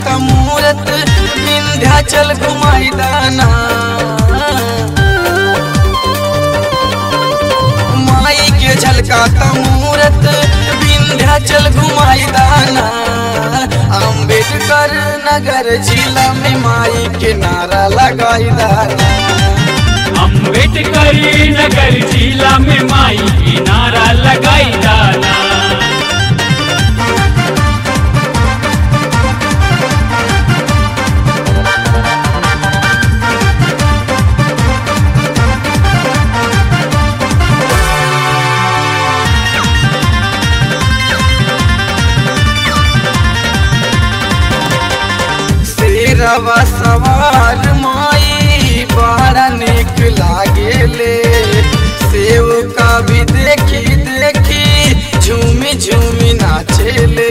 झलकाता मूरत विंध्याचल घुमाई दाना माई के झलकाता मूरत विंध्याचल घुमाई दाना अम्बेडकर नगर जिला में माई के नारा लगाई दाना अम्बेडकर नगर जिला में माई की नारा लगाई डाला शेरवा सवार माई बड़ा निक लागेले सेव का भी देखी देखी झूमी झूमी नाचेले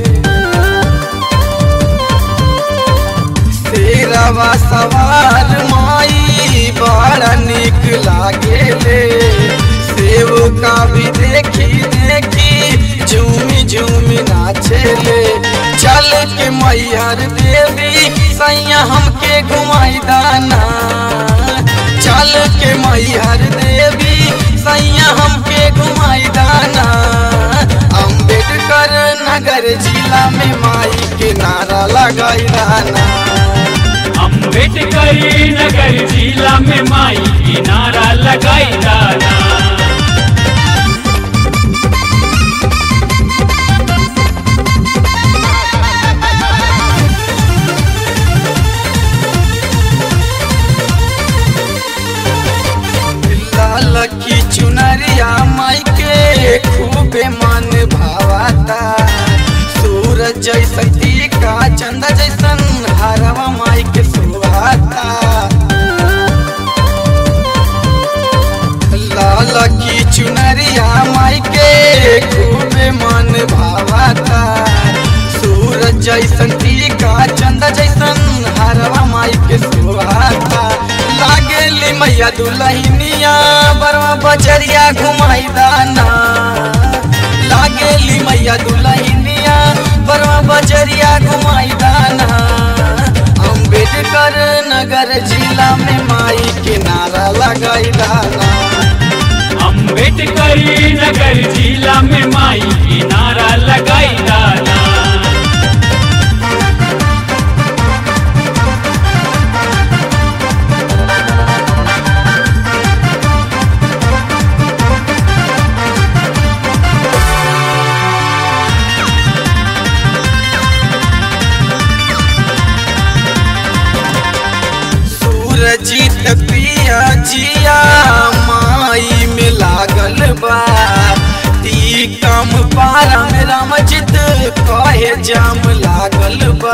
शेरवा सवार माई बड़ा निक लागेले सेव का भी देखी देखी झूमी झूमी नाचेले चल के मैहर देवी सैया हमके घुमाई दाना चल के मैहर देवी सैया हमके घुमाई दाना अम्बेडकर नगर जिला में माई के नारा लगाई दाना अम्बेडकर नगर जिला में माई की नारा लगाई डाला लाल की चुनरिया माई के खूबे मन भावाता सूरज जैसन टीका चंदा जैसन हरवा माई के सुहाता लाल की चुनरिया माई के खूबे मन भावाता सूरज जैसन टीका चंदा जैसन हरवा माई के सुहाता लागेली मैया दुलहिनिया बरवा बजरिया घुमाई दाना लागेली मैया दुलहिनिया बरवा बजरिया घुमाई दाना अम्बेडकर नगर जिला में माई के नारा लगाई दाना अम्बेडकर नगर जिला में माई की नारा लगाई डाला सूरजीत पिया जिया माई में लागल बा ती कम पारा में रामजित कहे जाम लागल बा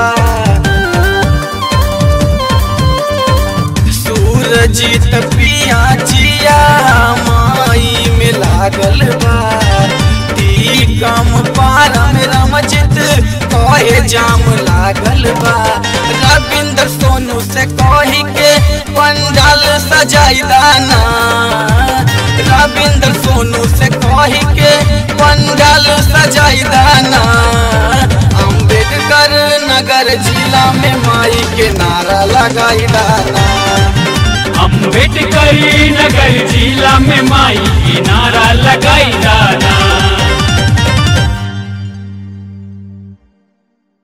सूरजीत पिया जिया माई में लागल बा ती कम पारा में रामजित कहे जाम लागल बा रविंद्र सोनू से कही के पंडाल सजाई दाना रविंद्र सोनू से कही के पंडाल सजाई दाना अम्बेडकर नगर जिला में माई के नारा लगाई दाना अम्बेडकर नगर जिला में माई की नारा लगाई